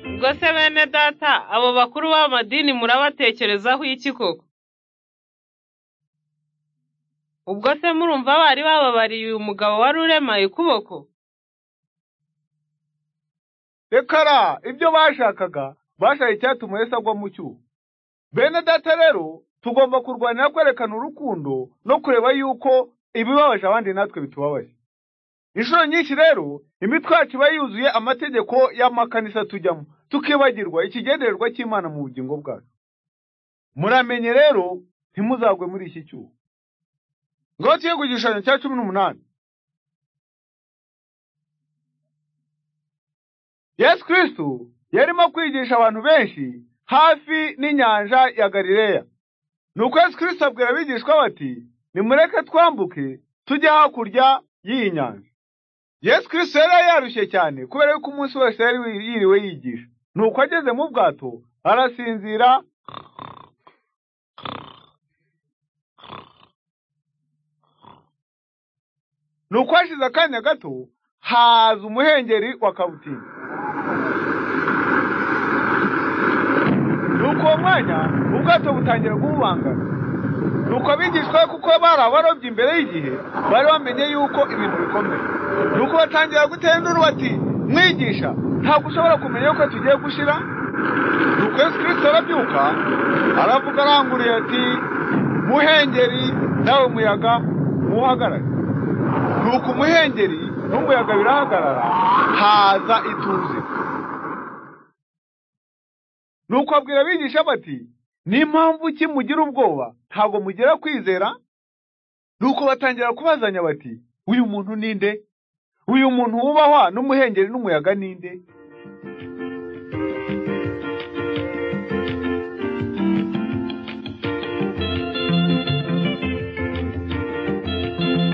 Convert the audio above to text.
Ubwo se bene data abo bakuru b'amadini murabatekerezaho iki koko? Ubwo se murumva bari bababariye uyu mugabo wari uremaye ukuboko? Rekara ibyo bashakaga bashaye icyatuma Yesu agwa mu cyuho. Bene data rero tugomba kurwanira kwerekana urukundo no kureba yuko ibibabaje abandi natwe bitubabaje. Inshuro nyinshi rero imitwe yacu iba yuzuye amategeko y'amakanisa tujyamo, tukibagirwa ikigendererwa cy'Imana mu bugingo bwacu. Muramenye rero ntimuzagwe muri iki cyuho. Ngaho tuye ku gishushanyo cya cumi n'umunani. Yesu Kristo yarimo kwigisha abantu benshi hafi n'inyanja ya Galileya. Nuko Yesu Kristo abwira abigishwa bati, nimureke twambuke tujye hakurya y'iyi nyanja. Yesu Kristo yari yarushye cyane kubera yuko umunsi wose yari yiriwe yigisha. Nuko ageze mu bwato arasinzira Nuko hashize akanya gato haza umuhengeri wa kabutindi. Nuko uwo mwanya ubwato butangira kububangana. Nuko abigishwa be kuko bari abarobyi imbere y'igihe bari bamenye yuko ibintu bikomeye. Nuko batangira gutera induru bati mwigisha ntabwo ushobora kumenya yuko tugiye gushira. Nuko Yesu Kristo arabyuka aravuga aranguriye ati muhengeri nawe muyaga muhagarare. nuko umuhengeri n'umuyaga birahagarara haza ituze nuko abwira abigisha bati n'impamvu ki mugira ubwoba ntabwo mugira kwizera nuko batangira kubazanya bati uyu muntu ni nde uyu muntu wubahwa n'umuhengeri n'umuyaga ni nde